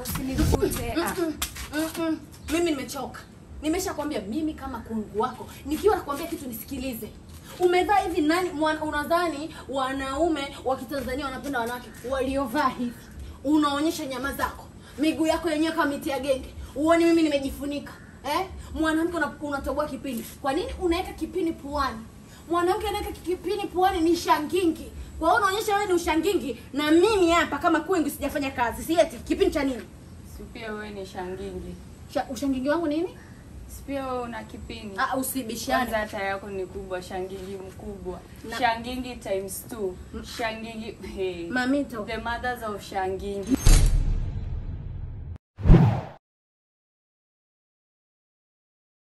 usinifute. Ah. Mm-mm, mm-mm. Mimi nimechoka. Nimeshakwambia mimi kama kungu wako, nikiwa nakwambia kitu nisikilize. Umevaa hivi nani mwana, unadhani wanaume wa Kitanzania wanapenda wanawake waliovaa hivi? Unaonyesha nyama zako, miguu yako yenyewe kama miti ya genge. Uone mimi nimejifunika. Eh? Mwanamke una- unatoboa kipini. Kwa nini unaweka kipini puani? Mwanamke anaweka kipini puani ni shangingi. Kwa hiyo unaonyesha wewe ni ushangingi na mimi hapa kama kwingi sijafanya kazi. Si eti kipini cha nini? Si pia wewe ni shangingi. Sha, ushangingi wangu nini? Si pia wewe una kipini. Ah, usibishane. Kwanza hata yako ni kubwa, shangingi mkubwa. Na- Shangingi times two. Shangingi hey. Mamito. The mothers of shangingi.